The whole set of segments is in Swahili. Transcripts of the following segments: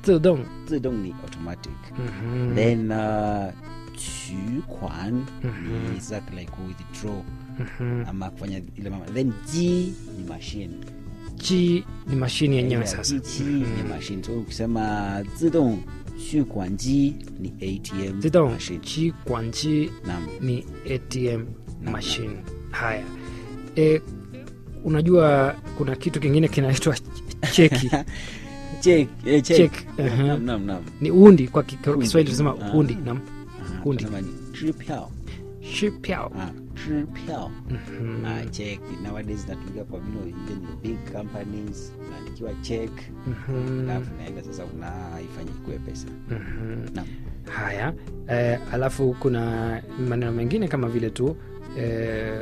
自动 zidong ni automatic Mhm. then uh, 取款 Mhm. ni exactly like withdraw Mhm. ama kufanya ile mama then ji ni machine ji ni mashini yenyewe Ile sasa jichi ni machine so ukisema zidong 取款机 ni atm 自动 machine 取管机 naam ni atm Naam. machine haya e, unajua kuna kitu kingine kinaitwa cheki check eh, check Check, Naam, aha. naam naam naam ni undi kwa ki- kwa Undi. kiswahili tunasema Ah. undi nam Ah, Kundi. tunasema ni 支票 shipiao ah 支票 Mhm. ah check nowadays natumika kwa vile even the big companies unaandikiwa check Mhm. alafu naenda sasa unaifanya ikuwe pesa Mhm. naam haya eh, alafu kuna maneno mengine kama vile tu eh,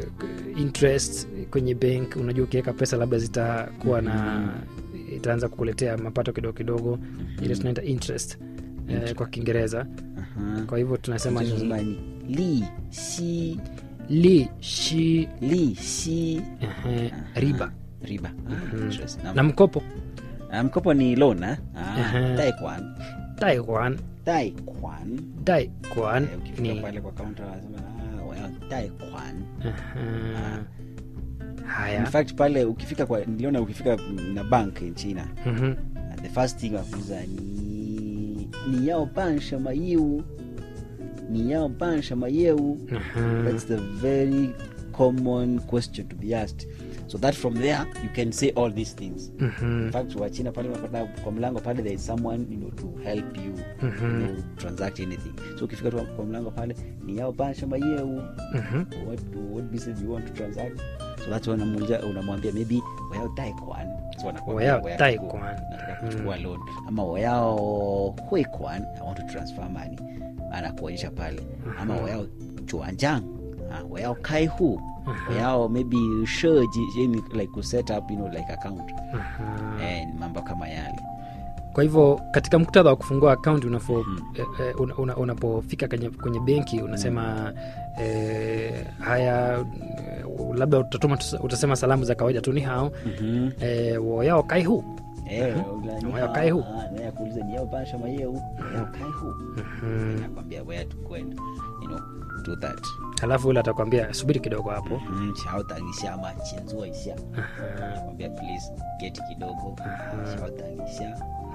interest kwenye bank unajua ukiweka pesa labda zitakuwa na itaanza kukuletea mapato kidogo kidogo ile tunaita interest eh, kwa kiingereza Aha. kwa hivyo tunasema Tunasema ni ni li si li shi li si ehe, riba riba ah, interest naam. na mkopo Ah, mkopo ni loan ah Aha. ah, daikwan daikwan daikwan daikwan Eh, ukifika ni pale kwa counter wanasema ah waya daikwan Aha. in haya fact pale ukifika kwa niliona ukifika na bank in china Mhm. and the first thing wakuuza ni ni yao ban shama yiwu ni yao ban shama yewu Aha. that's the very common question to be asked so that from there you can say all these things Mhm. in fact wachina pale unapata kwa mlango pale there is someone you know, to help you Mhm. you know, transact anything so ukifika tu kwa mlango pale ni yao ban shama yewu Mhm. what, what business you want to transact so that's when unamuuliza- unamwambia maybe wayao daikwan so wanakuambia Wayao wayao daikwan. nataka kuchukua loan ama wayao huikwan i want to transfer money anakuonyesha pale ama wayao chuanjang ah, wayao kaihu wayao maybe sheji yani like ku set up you know like account Aha. and mambo kama yale kwa hivyo katika muktadha wa kufungua akaunti unafo eh, eh, una, una, unapofika kwenye, kwenye benki unasema eh, haya eh, labda utatuma, utasema salamu za kawaida tu ni hao mm-hmm. eh, woyao kaihu Eh, Mhm. ni Wayao hao, kaihu. ah, naye akuuliza ni yao basha mayeu wayao kaihu nakwambia where to go and you know do that halafu ule atakwambia subiri kidogo hapo 嗯，稍等一下嘛，请坐一下。nakwambia please get kidogo 稍等一下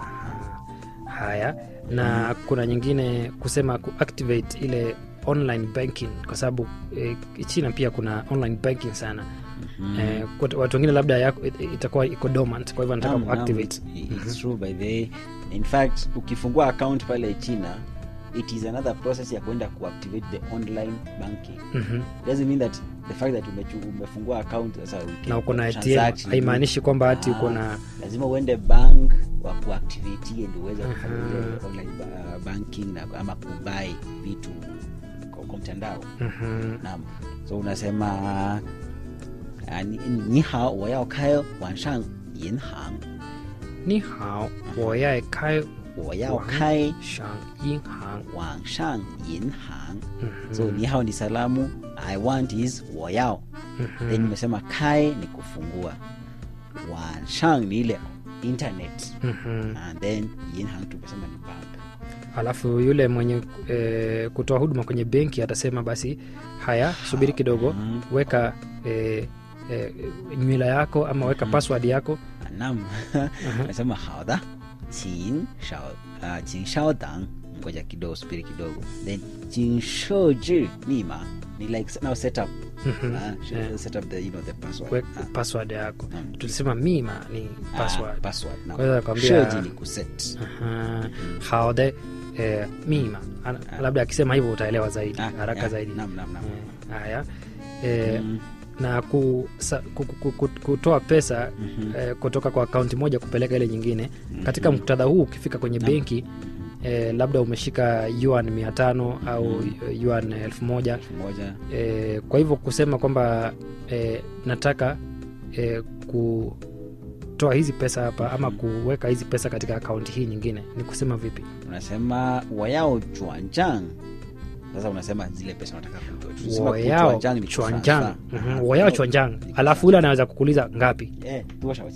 haya na kuna nyingine kusema kuactivate ile online banking kwa sababu eh, china pia kuna online banking sana eh, kwa- watu wengine labda yako, it- itakuwa iko dormant kwa hivyo anataka Naam, naam, kuactivate it's true by the way. in fact ukifungua account pale china it is another process ya kwenda kuactivate the online banking Mhm. doesn't mean that the fact that umechu, umefungua account sasa we can na uko na transact, atm haimaanishi kwamba hati Ah, uko na lazima uende bank wa kuactivate ndio uweze kufanya ile online ba- banking na ama kubai vitu kwa, kwa mtandao Mhm. naam so unasema ah, ni, ni hao 我要开网上银行 ni hao woyae kai 我要开 shang yin hang 网上银行 Mhm. so ni hao ni salamu i want is 我要 Mhm. then nimesema kai ni kufungua wanshang ni ile internet Mhm. and then yinhang tumesema ni bank alafu yule mwenye e, kutoa huduma kwenye benki atasema basi haya subiri kidogo weka e, e, nywila yako ama weka password yako nam nasema haudha chin shao uh, chin shao dang ngoja kidogo subiri kidogo then chin shoji mima ni like now set up Mhm. uh, should set up the you know the password weka Ah, password yako Naam. tulisema mima ni ah, password password naam. Kwa hiyo nakwambia- shoji ni kuset Aha. haode e, mima Ana, labda akisema hivyo utaelewa zaidi Ah, haraka yeah, zaidi nam nam nam Eh, haya e, Mm. na ku, sa, ku, ku, ku, kutoa pesa Mhm. eh, kutoka kwa akaunti moja kupeleka ile nyingine katika muktadha huu ukifika kwenye benki eh, labda umeshika yuan mia tano au yuan elfu moja elfu moja eh, kwa hivyo kusema kwamba eh, nataka eh, kutoa hizi pesa hapa ama kuweka hizi pesa katika akaunti hii nyingine ni kusema vipi unasema wayao chuanjang sasa unasema zile pesa unataka kutoa. Tulisema woyao kuchuanjang ni chwanjang kutransfer. Mhm, Aha. woyao chwanjang alafu ule anaweza kukuuliza ngapi Eh, 多少钱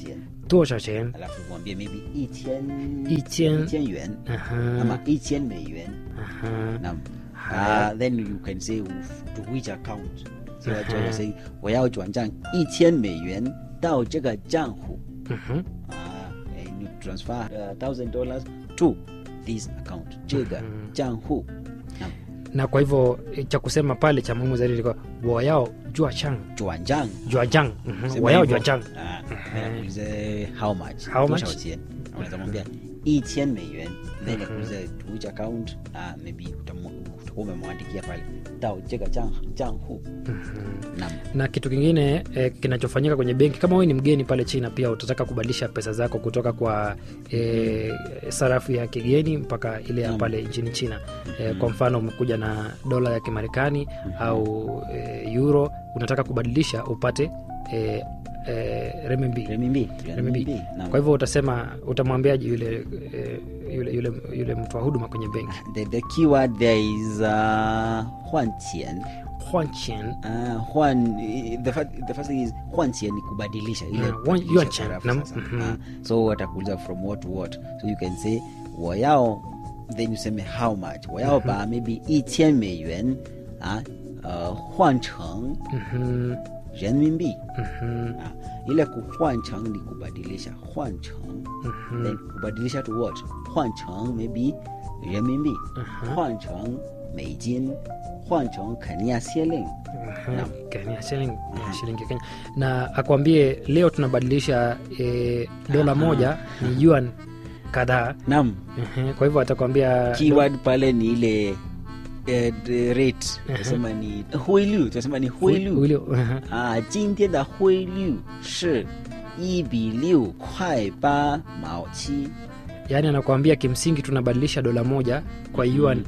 tosha chen alafu mwambie maybe 1000 1000 1000 yuan Aha, ama 1000 美元 aha. Naam. Haya. Uh, then you can say to which account. So that's why you say 我要转账一千美元到这个账户。 Mhm. Ah, and you transfer uh, thousand dollars to this account. 这个账户。Naam. na kwa hivyo eh, cha kusema pale cha muhimu zaidi ilikuwa wayao jua chang 转账。 jua jang Mhm, Sema wayao hivyo. jua chang Ah, anakuuliza how much? How 多 much? 少钱？unaweza mwambia 1000 美元 then akuuliza to which account ah, maybe utamu- utakuwa umemwandikia pale 到这个账账户 Naam. na kitu kingine eh, kinachofanyika kwenye benki kama wewe ni mgeni pale china pia utataka kubadilisha pesa zako kutoka kwa eh, sarafu ya kigeni mpaka ile ya Naam. pale nchini china eh, kwa mfano umekuja na dola ya kimarekani au eh, euro unataka kubadilisha upate eh, eh, remimbi renminbi Renminbi. renminbi Naam. kwa hivyo utasema utamwambiaje yule, eh, yule, yule, yule mtu wa huduma kwenye benki the, the keyword there is uh, 换钱 Huanchen, uh, 换 the, first, the first thing is 换钱 ni kubadilisha ile Ah, kubadilisha yuan chen, sarafu nam, sasa. mhm. Ah, so watakuuliza from what to what so you can say 我要 then you say how much 我要把 maybe 一千美元啊呃换成 Mhm, 人民币 mhm, ah, ile kuhwanchang ni kubadilisha 换成 mhm. then kubadilisha to what 换成 maybe 人民币 Aha. 换成美金换成肯尼亚先令 Aha, Kenya, shilingi ya shilingi ya Kenya na akwambie leo tunabadilisha e, dola Aha. moja ni yuan kadhaa nam Ehe, kwa hivyo atakwambia keyword pale ni ile eh, the rate tunasema ni huilu tunasema ni huilu Ule- aha. ah 今天的汇率是一比六块八毛七 yaani anakuambia kimsingi tunabadilisha dola moja kwa yuan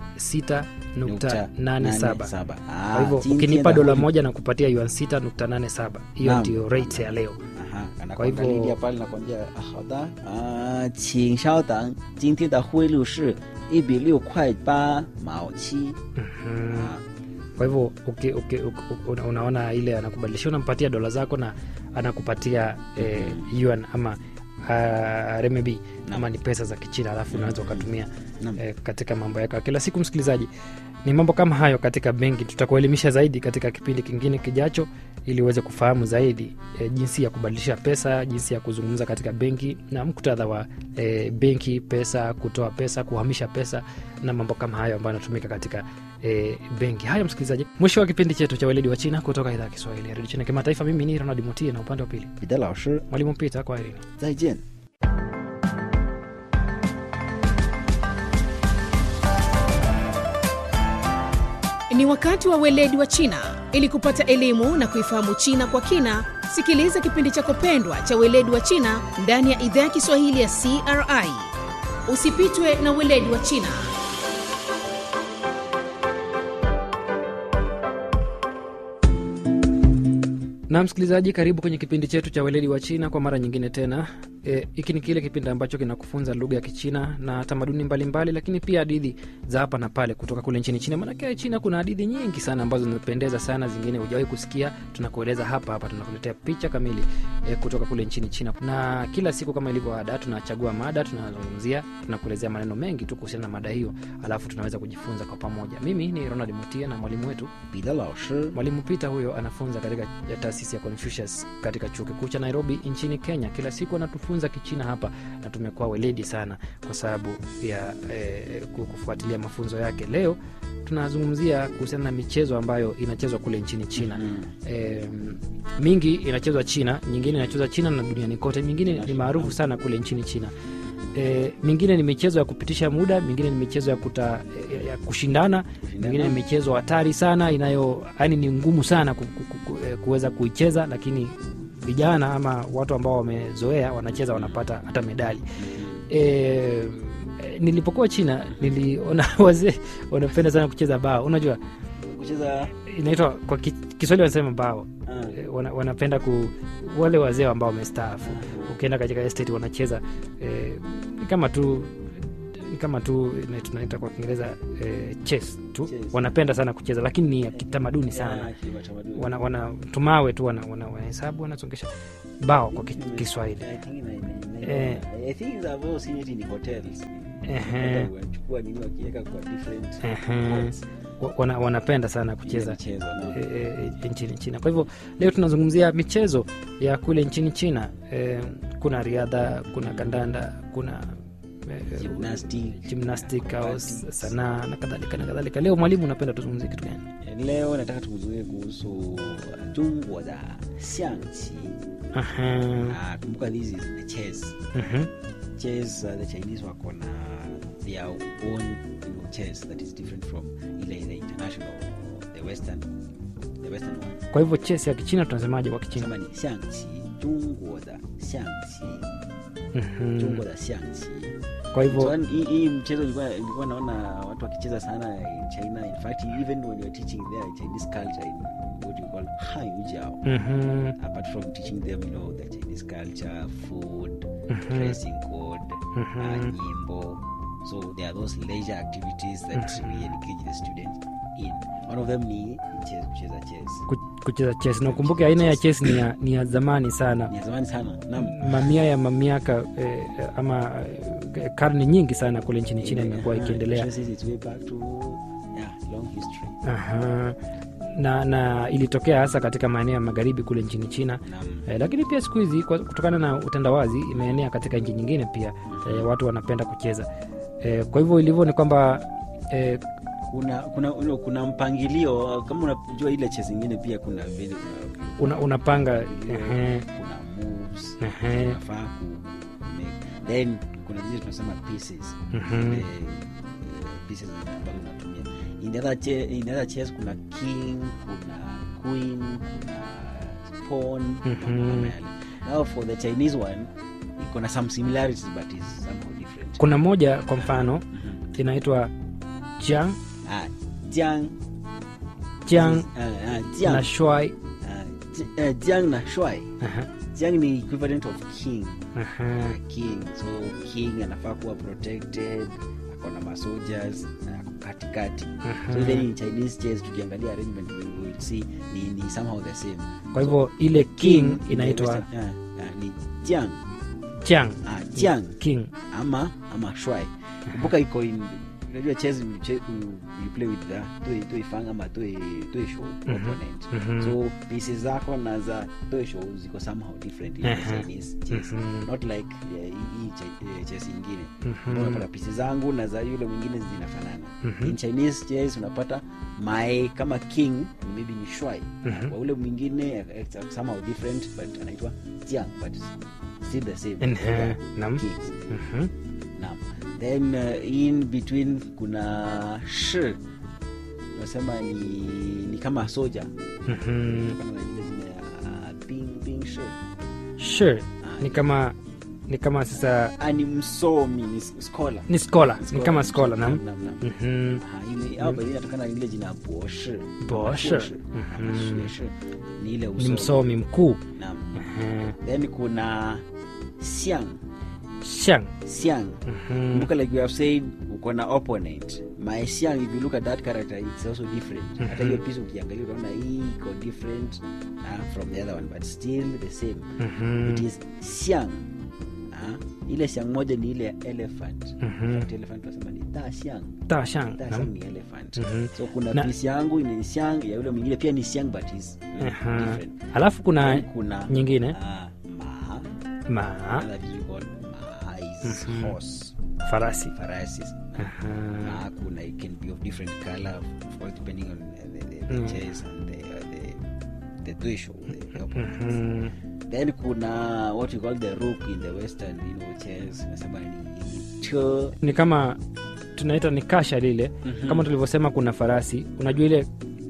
6.87 kwa hivyo ukinipa dola moja na kupatia yuan 6.87 hiyo Naam. ndio rate ya leo Kwa hivyo- anakuangalia pale nakwambia ah, 好的啊请稍等今天的汇率是一比六块八毛七 Mhm. Ah, kwa hivyo uki, uki, uki, una- unaona ile anakubadilishia unampatia dola zako na anakupatia eh, yuan ama uh, remebi ama ni pesa za kichina alafu unaweza ukatumia Naam. eh, katika mambo yako ya kila siku msikilizaji ni mambo kama hayo katika benki tutakuelimisha zaidi katika kipindi kingine kijacho ili uweze kufahamu zaidi e, jinsi ya kubadilisha pesa jinsi ya kuzungumza katika benki na muktadha wa e, benki pesa kutoa pesa kuhamisha pesa na mambo kama hayo ambayo yanatumika katika e, benki haya msikilizaji mwisho wa kipindi chetu cha weledi wa china kutoka idhaa ya kiswahili ya redio china kimataifa mimi ni ronald mutie na upande wa pili 彼得老师 mwalimu pita kwa herini 再见 Ni wakati wa weledi wa China. Ili kupata elimu na kuifahamu China kwa kina, sikiliza kipindi chako pendwa cha weledi wa China ndani ya idhaa ya Kiswahili ya CRI. Usipitwe na weledi wa China. na msikilizaji karibu kwenye kipindi chetu cha weledi wa china kwa mara nyingine tena E, hiki ni kile kipindi ambacho kinakufunza lugha ya kichina na tamaduni mbalimbali lakini pia hadithi za hapa na pale kutoka kule nchini china maanake china kuna hadithi nyingi sana ambazo zinapendeza sana zingine hujawahi kusikia tunakueleza hapa hapa tunakuletea picha kamili e, kutoka kule nchini china na kila siku kama ilivyo ada tunachagua mada tunazungumzia tunakuelezea maneno mengi tu kuhusiana na mada hiyo alafu tunaweza kujifunza kwa pamoja mimi ni ronald mutia na mwalimu wetu 彼得老师 mwalimu peter huyo anafunza katika ya taasisi ya confucius katika chuo kikuu cha nairobi nchini kenya kila siku anatufunza kichina hapa na tumekuwa weledi sana kwa sababu ya eh, ku- kufuatilia mafunzo yake leo tunazungumzia kuhusiana na michezo ambayo inachezwa kule nchini china Mm. eh, mingi inachezwa china nyingine inachezwa china na duniani kote mingine ni maarufu sana kule nchini china E, mingine ni michezo ya kupitisha muda mingine ni michezo ya, kuta, ya, ya kushindana mingine ni michezo hatari sana inayo yani ni ngumu sana ku, ku, ku, ku, eh, kuweza kuicheza lakini vijana ama watu ambao wamezoea wanacheza wanapata hata medali e, e, nilipokuwa china niliona wazee wanapenda sana kucheza bao unajua kucheza inaitwa kwa ki- kiswahili wanasema bao ah, E, wana, wanapenda ku wale wazee ambao wamestaafu ukienda katika estate wanacheza e, ni kama tu ni kama tu ina- tunaita kwa kiingereza eh, chess tu Chess. wanapenda sana kucheza lakini ni ya kitamaduni sana Yeah, kiutamaduni. wana, wana tumawe tu wana, wana, wanahesabu wanasongesha bao kwa ki- Kiswahili I think ina- ina- ina- Eh. I think I've also seen it in hotels. Ehe. Wanachukua nini wakiweka kwa different Ehe. pots. Wa- wana, wanapenda sana Ile kucheza michezo, naam. e, e, nchini China. Kwa hivyo leo tunazungumzia michezo ya kule nchini China. E, kuna riadha, kuna kandanda, kuna e, Gymnastic. gymnastic au acrobatics. sanaa na kadhalika na kadhalika. Leo mwalimu, unapenda tuzungumzie kitu gani? leo nataka tuzungumzie kuhusu Zhongguo da xiangqi. Aha. Ah, kumbuka this is the chess Mhm. chess uh, the chinese wako na their own you know, chess that is different from ile the international or the western the western one Kwa hivyo chess ya Kichina tunasemaje kwa Kichina? kama ni xiangqi Zhongguo da xiangqi Mhm. Zhongguo da xiangqi Kwa so hivyo and hii hii mchezo nilikuwa nilikuwa naona watu wakicheza sana in China in fact even when you're teaching their Chinese culture in what you call Hanyu mhm, apart from teaching them you know the chinese culture food Mhm. dressing code Mhm. uh, nyimbo so there are those leisure activities that we engage the students in one of them ni chess kucheza chess ku- kucheza chess na ukumbuke aina ya chess ni ya, ni ya zamani sana ni ya zamani sana naam mamia ya mamiaka eh, ama eh, karne nyingi sana kule nchini China imekuwa Uh, ikiendelea. chess is its way back to yeah long history Aha. Na, na ilitokea hasa katika maeneo ya magharibi kule nchini China naam eh, lakini pia siku hizi kwa- kutokana na utandawazi imeenea katika nchi nyingine pia eh, watu wanapenda kucheza eh, kwa hivyo ilivyo ni kwamba eh, kuna kuna you know, kuna mpangilio kama unajua ile chess ingine pia kuna vile kuna una, unapanga mpangilio, ehe, kuna moves ehe, unafaa ku make then kuna zile tunasema pieces mhm, Ile, eh, pieces ambazo unatumia in the other che- in the other chess kuna king kuna queen kuna pawn Mhm. mambo kama yale. now for the chinese one iko na some similarities but is somehow different kuna moja kwa mfano Mhm. inaitwa jiang ah, jiang jiang ah, ah, na jiang shuai ah, ji- eh, jiang na shuai Aha, jiang ni equivalent of king aha, king so king anafaa kuwa protected akona masoldiers na ako katikati aha. so even in chinese chess tukiangalia arrangement we will see ni, ni somehow the same kwa hivyo ile king in the inaitwa Western- ah, ah, ni jiang jiang ah, jiang king ama ama shuai kumbuka iko in unajua chess you, che- you, you play with the toe toe fang ama toe toe show opponent mhm. so pieces zako na za toe show ziko somehow different in the Aha. chinese chess Mhm. not like eh, hii che- eh, chess ingine Mhm. unapata pieces zangu na za yule mwingine zinafanana Mhm. in chinese chess unapata my kama king ni maybe ni shuai Mhm. kwa ule mwingine eh, it's somehow different but anaitwa jiang but still the same Ehe, Yeah, naam. kings Mhm. Naam. then uh, in between kuna shi unasema ni, ni kama soja Mhm. kama ile jina ya ping ping shi sure Ah, ni kama ni kama sasa ah, ni msomi ni s- scholar ni skola ni Scholar, kama skola nam naam, naam. Mhm. Ah, ile au baadhi inatokana na ile jina boshi Boshi. Boshi. Mhm. Ah, boshi. ni ile ni usomi msomi mkuu Naam. Aha. then kuna siang shang siang Mhm. kumbuka like we have said uko na opponent my siang if you look at that character it's also different hata hiyo piece ukiangalia utaona hii iko different uh, from the other one but still the same Mhm. it is siang uh, ile siang moja ni ile ya elephant Mhm. In fact, elephant tunasema ni ta siang ta shang ta nam siang ni elephant Mhm. so kuna Na- piece yangu ni siang ya yule mwingine pia ni siang but is uh, Aha. different alafu kuna Then kuna nyingine uh, ma ma another piece we call ma is Mhm. horse farasi farasi Aha. na kuna it can be of different color of course depending on uh, the, the, the Mm. chess and the uh, the the tuisho the, the opponents. Mhm. then kuna what we call the rook in the western you know chess nasema ni cho ni kama tunaita ni kasha lile Mhm. kama tulivyosema kuna farasi unajua ile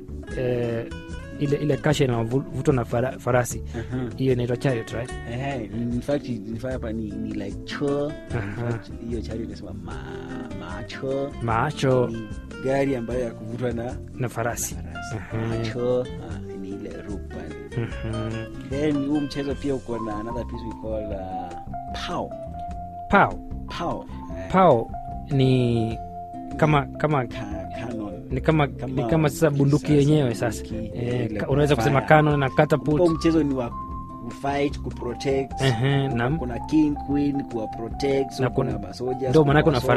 eh, ile ile kasha inavutwa na fara, farasi hiyo inaitwa chariot right Ehe, in fact in fact hapa ni, ni like cho in Aha. fact hiyo chari inasema ma macho macho ni gari ambayo ya kuvutwa na na farasi farasi Aha. macho ah, ni ile rook pale Mhm. then huu mchezo pia uko na another piece we call uh, pao pao pao Eh, pao ni kama kama Ka- cannon. ni kama, Kama ni kama sasa bunduki sasa yenyewe sasa bunduki, eh, ile ka- unaweza kusema fire. canon na Huo catapult mchezo ni wa kufight kuprotect Ehe, naam. kuna king queen kuwa protect so Na kuna kuna- masoja ndo maanake una